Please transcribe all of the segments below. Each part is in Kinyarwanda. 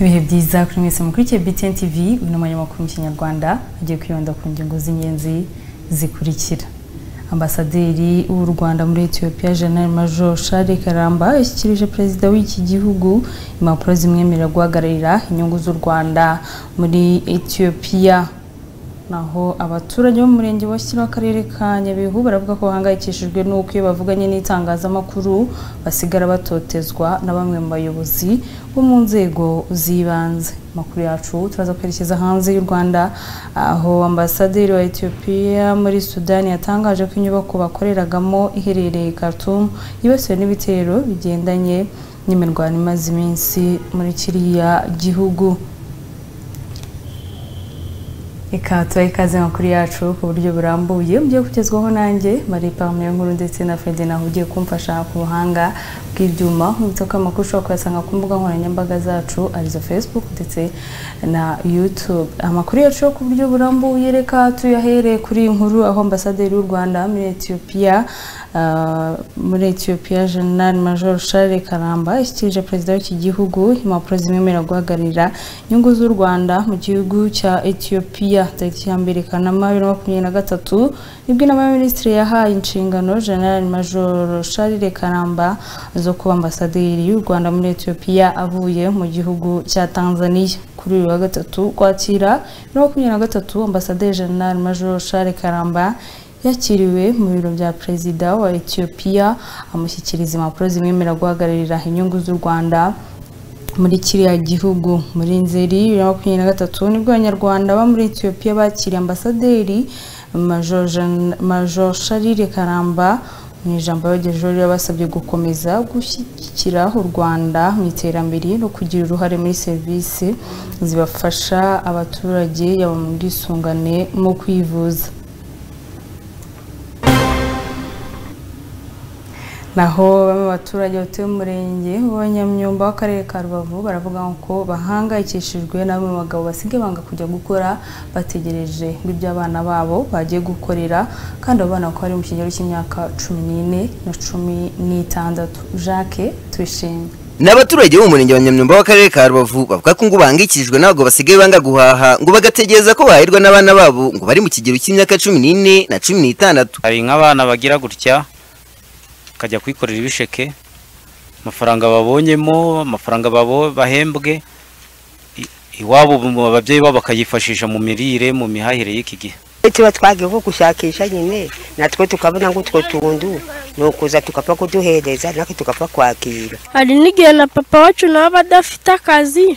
ibihe byiza kuri mwese mukurikiye BTN TV uyu ni umwanya makuru mu kinyarwanda agiye kwibanda ku ngingo z'ingenzi zikurikira ambasaderi w'u Rwanda muri Ethiopia General Major Shari Karamba yashyikirije perezida w'iki gihugu impapuro zimwemerera guhagararira inyungu z'u Rwanda muri Ethiopia naho abaturage bo mu murenge wa Shyira w'akarere ka Nyabihu baravuga ko bahangayikishijwe n'uko iyo bavuganye n'itangazamakuru basigara batotezwa na bamwe mu bayobozi bo mu nzego z'ibanze amakuru yacu turaza kwerekeza hanze y'u Rwanda aho ambasaderi wa Ethiopia muri Sudani yatangaje ko inyubako bakoreragamo iherereye Khartoum yibasiwe n'ibitero bigendanye n'imirwano imaze iminsi muri kiriya gihugu Eka tubahe ikaze amakuru yacu ku buryo burambuye mugiye kugezwaho nanjye Marie Parme nkuru ndetse na Fede naho ugiye kumfasha ku buhanga bw'ibyuma nkubutse ko amakuru ushobora kuyasanga ku mbuga nkoranyambaga zacu arizo Facebook ndetse na YouTube amakuru yacu yo ku buryo burambuye reka tuyahere kuri iyi nkuru aho ambasaderi w'u Rwanda muri Ethiopia uh, muri Ethiopia General Major Charles Karamba yashyikirije perezida w'iki gihugu impapuro zimwemerera guhagararira inyungu z'u Rwanda mu gihugu cya Ethiopia tariki ya mbere kanama bibiri na makumyabiri na gatatu nibwo inama y'abaminisitiri yahaye inshingano general major charles karamba zo kuba ambasaderi y'u rwanda muri etiyopiya avuye mu gihugu cya tanzania kuri uyu wa gatatu kwakira bibiri na makumyabiri na gatatu ambasaderi general major charles karamba yakiriwe mu biro bya perezida wa etiyopiya amushyikiriza impapuro zimwemerera guhagararira inyungu z'u rwanda muri kiriya gihugu muri nzeri bibiri na makumyabiri na gatatu nibwo abanyarwanda ba muri etiyopiya bakiriye ambasaderi major sharire karamba mu ijambo yabagejejeho yabasabye gukomeza gushyigikira u rwanda mu iterambere no kugira uruhare muri serivisi zibafasha abaturage yaba mu bwisungane mu kwivuza naho bamwe mu baturage batuye umurenge w'abanyamyumba w'akarere ka rubavu baravuga ko bahangayikishijwe na bamwe mu bagabo basigaye banga kujya gukora bategereje ngo ibyo abana babo bagiye gukorera kandi abo bana bakaba bari mu kigero cy'imyaka cumi n'ine na cumi n'itandatu jacques tuyishimye ni abaturage bo mu murenge wa nyamyumba w'akarere ka rubavu bavuga ko ngo bahangayikishijwe n'abagabo basigaye banga guhaha ngo bagategereza ko bahirwa n'abana babo ngo bari mu kigero cy'imyaka cumi n'ine na cumi n'itandatu hari nk'abana bagira gutya bakajya kwikorera ibisheke amafaranga babonyemo amafaranga bahembwe iwabo ababyeyi babo bakayifashisha mu mirire mu mihahire y'iki gihe tuba twagiye nko gushakisha nyine natwe tukabona ngo utwo tuntu ni ukuza tugapfa kuduhereza natwe tugapfa kwakira hari n'igihe na papa wacu nawe aba adafite akazi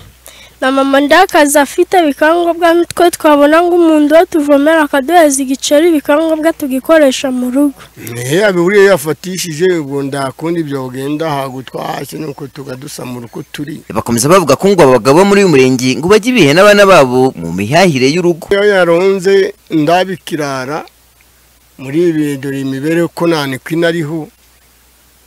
na mama nda akazi afite bikangombwa nitwe twabona ngo umuntu we tuvomera akaduheza igiceri bikangombwa tugikoresha mu rugo abihuriye yafatishije ubwo ndakundi ibyo bagenda ntabwo twahashye nuko tugadusamura uko turi bakomeza bavuga ko ngo abagabo bo muri uyu murenge ngo bajye ibihe n'abana babo mu mihahire y'urugo iyo yaronze ndabikirara muri ibi dore imibereho ko nta nikwina ariho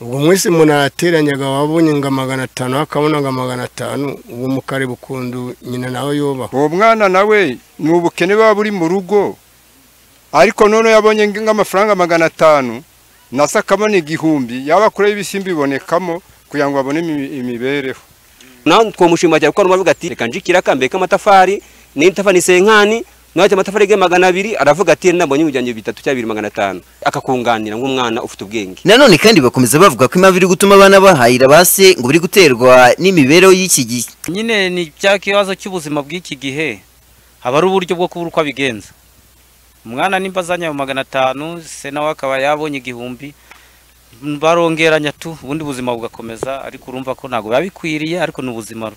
ubwo mwese umuntu arateranya wabonye ngo magana atanu akabona ngo magana atanu ubu mukare bukundu nyina nawe yoba uwo mwana nawe ni ubukene buba buri mu rugo ariko none yabonye nk'amafaranga magana atanu nasa akabona igihumbi yaba akureho ibisimba bibonekamo kugira ngo babone imibereho nawe twamushima cyane kuko aravuga ati reka njikira akambaye k'amatafari n'itafari n'isenkani nacyo amatafari ye magana abiri aravuga ati nabonye ibijyanye bitatu cyangwa bibiri magana atanu akakunganira nk'umwana ufite ubwenge nanone kandi bakomeza bavuga ko impamvu iri gutuma abana bahahira base ngo biri guterwa n'imibereho y'iki gihe nyine ni cya kibazo cy'ubuzima bw'iki gihe haba ari uburyo bwo kubura uko abigenza umwana nimba azanye ayo magana atanu se nawe akaba yabonye igihumbi barongeranya tu ubundi buzima bugakomeza ariko urumva ko ntabwo biba bikwiriye ariko ni ubuzima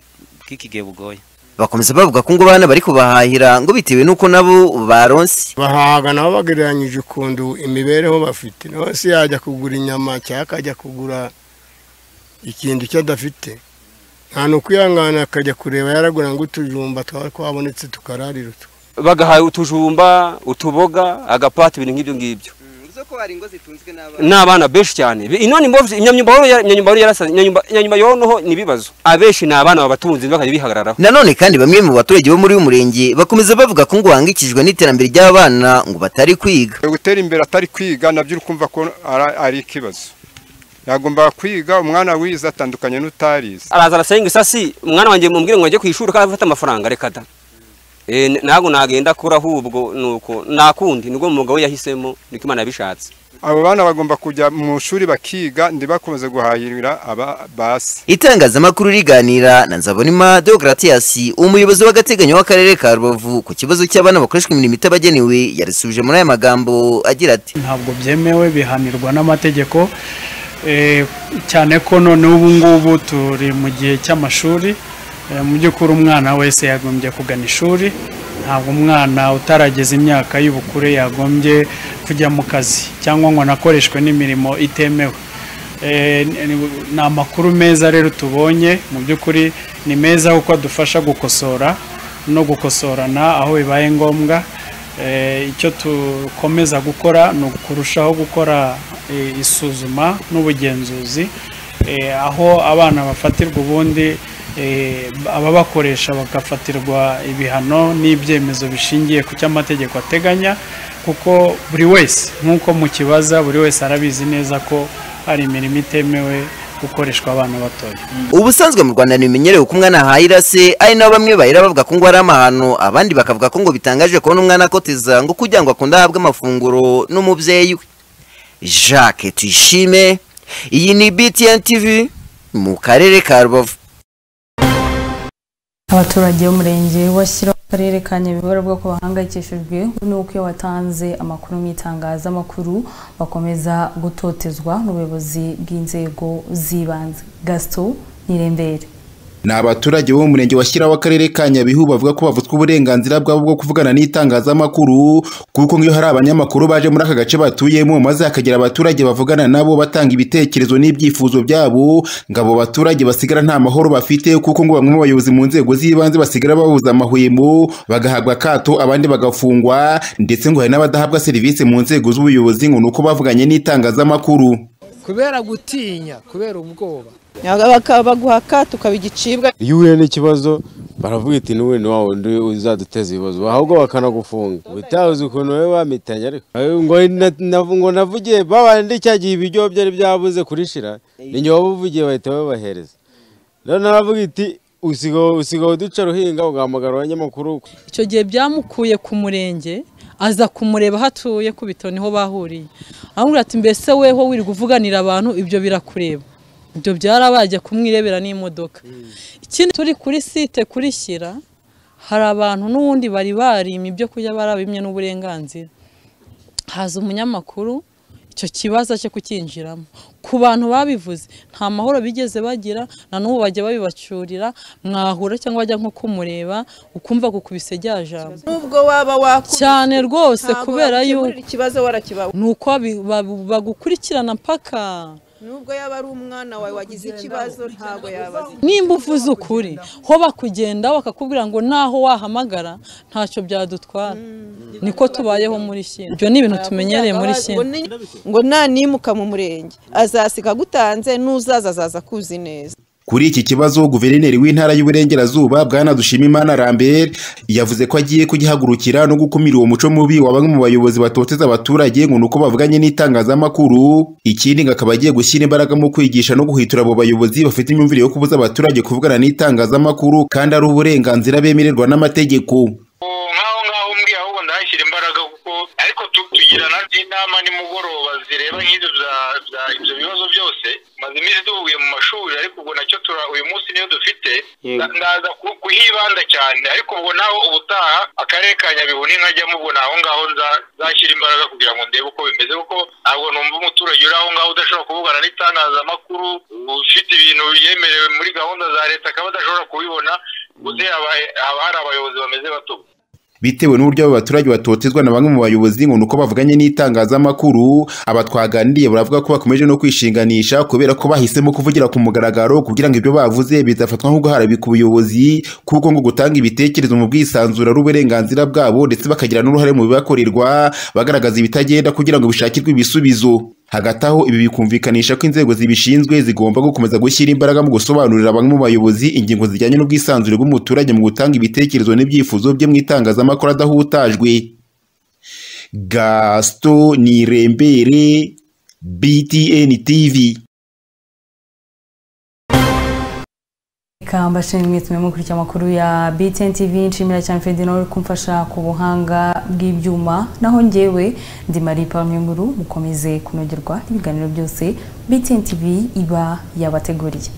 bw'iki gihe bugoye bakomeza bavuga ko ngo abana bari kubahahira ngo bitewe n'uko nabo baronse bahahaga nabo bagereranyije ukuntu imibereho bafite nawe se yajya kugura inyama cyangwa akajya kugura ikintu icyo adafite nta n'ukwihangana akajya kureba yaragura ngo utujumba twaba twabonetse tukararira utwo bagahaye utujumba utuboga agapata ibintu nk'ibyo ngibyo n'abana benshi cyane inoni mbovu inyanyumba yonoho ni ibibazo abenshi ni abana babatunze bakajya bihagararaho nanone kandi bamwe mu baturage bo muri uyu murenge bakomeza bavuga ko ngo bahangikijwe n'iterambere ry'abana ngo batari kwiga gutera imbere atari kwiga nabyo uri kumva ko ari ikibazo yagombaga kwiga umwana wize atandukanye n'utarize araza arasenga isasi umwana wanjye mubwire ngo ajye ku ishuri kandi afate amafaranga reka da Eh, n- ntabwo nagenda kuri ahubwo nuko nakundi nibwo umwuga we yahisemo niko imana yabishatse abo bana bagomba kujya mu ishuri bakiga ndibakomeze guhahirira aba basi itangazamakuru riganira na nzabonima deogratias umuyobozi w'agateganyo w'akarere ka rubavu ku kibazo cy'abana bakoreshwa imirimo itabagenewe yarisubije muri aya magambo agira ati ntabwo byemewe bihanirwa n'amategeko eh, cyane ko none ubu ngubu turi mu gihe cy'amashuri Eh, mu by'ukuri umwana wese yagombye kugana ishuri ntabwo umwana utarageza imyaka y'ubukure yagombye kujya mu kazi cyangwa ngo anakoreshwe n'imirimo itemewe Eh, ni ni amakuru meza rero tubonye mu by'ukuri ni meza kuko adufasha gukosora no gukosorana aho bibaye ngombwa Eh, icyo dukomeza gukora ni ukurushaho gukora eh, isuzuma n'ubugenzuzi Eh, aho abana bafatirwa ubundi eh, ababakoresha bagafatirwa ibihano n'ibyemezo bishingiye ku cyo amategeko ateganya kuko buri wese nk'uko mukibaza buri wese arabizi neza ko hari imirimo itemewe gukoreshwa abana batoya ubusanzwe mu rwanda ntibimenyerewe ko umwana ahaye irase ari nabo bamwe bahera bavuga ko ngo ari amahano abandi bakavuga ko ngo bitangaje kubona umwana akoteza ngo kugira ngo akunde ahabwe amafunguro n'umubyeyi we jacques tuyishime iyi ni btn tv mu karere ka rubavu abaturage b'umurenge washyira akarere ka nyabihu baravuga ko bahangayikishijwe n'uko iyo watanze amakuru mu itangazamakuru bakomeza gutotezwa n'ubuyobozi bw'inzego z'ibanze gasito nirembere ni abaturage bo mu murenge washyiraho akarere ka nyabihu bavuga ko bavutswa uburenganzira bwabo bwo kuvugana n'itangazamakuru kuko nk'iyo hari abanyamakuru baje muri aka gace batuyemo maze hakagera abaturage bavugana nabo batanga ibitekerezo n'ibyifuzo byabo ngo abo baturage basigara nta mahoro bafite kuko ngo bamwe mu bayobozi mu nzego z'ibanze basigara bahuza amahwemo bagahabwa akato abandi bagafungwa ndetse ngo hari n'abadahabwa serivisi mu nzego z'ubuyobozi ngo ni uko bavuganye n'itangazamakuru kubera gutinya kubera ubwoba bakabaguha akato ukaba igicibwa iyo uhuye n'ikibazo baravuga iti n'ubu ni wa wundi uzaduteza ibibazo ahubwo bakanagufunga utazi ukuntu wowe wamitanye ariko Eh, ngo na- na- ngo navugiye babandi cya gihe ibiryo byari byabuze kurishira ninjye wabuvugiye bahita babahereza rero naravuga iti usigaye usigaye uduca ruhinga ugahamagara abanyamakuru icyo gihe byamukuye ku murenge aza kumureba aho atuye ku bitaro niho bahuriye aramubwira ati mbese weho wiri kuvuganira abantu ibyo birakureba ibyo byarabajya kumwirebera n'imodoka ikindi turi kuri site kurishyira hari abantu n'ubundi bari barimye ibyo kurya barabimye n'uburenganzira haza umunyamakuru icyo kibazo cyo kukinjiramo ku bantu babivuze nta mahoro bigeze bagira na n'ubu bajya babibacyurira mwahura cyangwa bajya nko kumureba ukumva gukubise rya jambo nubwo waba wakubise cyane rwose ntabwo kubera wakemurira yuko ikibazo warakibawe ni uko babi- babu- bagukurikirana mpaka nubwo yaba ari umwana wawe wagize ikibazo ntabwo yabaza nimba uvuze ukuri ho bakugenda bakakubwira ngo naho wahamagara ntacyo byadutwara niko tubayeho muri shyira ibyo ni ibintu tumenyereye muri shyira ngo nanimuka mu murenge azasiga agutanze n'uzaza azaza kuzi neza Kuri iki kibazo guverineri w'intara y'uburengerazuba bwana Dushimimana Lambert yavuze ko agiye kugihagurukira no gukumira uwo muco mubi wa bamwe mu bayobozi batoteza abaturage ngo nuko bavuganye n'itangazamakuru ikindi ngo akaba agiye gushyira imbaraga mu kwigisha no guhitura abo bayobozi bafite imyumvire yo kubuza abaturage kuvugana n'itangazamakuru kandi ari uburenganzira bemererwa n'amategeko ndaza ku- kuhibanda cyane ariko ubwo naho ubutaha akarere ka nyabihu nintajyamo ubwo naho ngaho nza- nzashyira imbaraga kugira ngo ndebe uko bimeze kuko ntabwo numva umuturage uri aho ngaho udashobora kuvugana n'itangazamakuru ufite ibintu yemerewe muri gahunda za leta akaba adashobora kubibona gusa haba haba hari abayobozi bameze bato bitewe n'uburyo abo baturage batotezwa na bamwe mu bayobozi ngo nuko bavuganye n'itangazamakuru aba twaganiriye baravuga ko bakomeje no kwishinganisha kubera ko bahisemo kuvugira ku mugaragaro kugira ngo ibyo bavuze bizafatwa nko guharabika ubuyobozi kuko ngo gutanga ibitekerezo mu bwisanzure ari uburenganzira bwabo ndetse bakagira n'uruhare mu bibakorerwa bagaragaza ibitagenda kugira ngo bishakirwe ibisubizo hagati aho ibi bikumvikanisha ko inzego zibishinzwe zigomba gukomeza gushyira imbaraga mu gusobanurira bamwe mu bayobozi ingingo zijyanye n'ubwisanzure bw'umuturage mu gutanga ibitekerezo n'ibyifuzo bye mu itangazamakuru adahutajwe gasito nirembere btn tv Kamba shimwe tumemukurikiye amakuru ya BTN TV nshimira cyane Ferdinand uri kumfasha ku buhanga bw'ibyuma naho njyewe ndi Marie Pamye Nkuru mukomeze kunogerwa n'ibiganiro byose BTN TV iba yabateguriye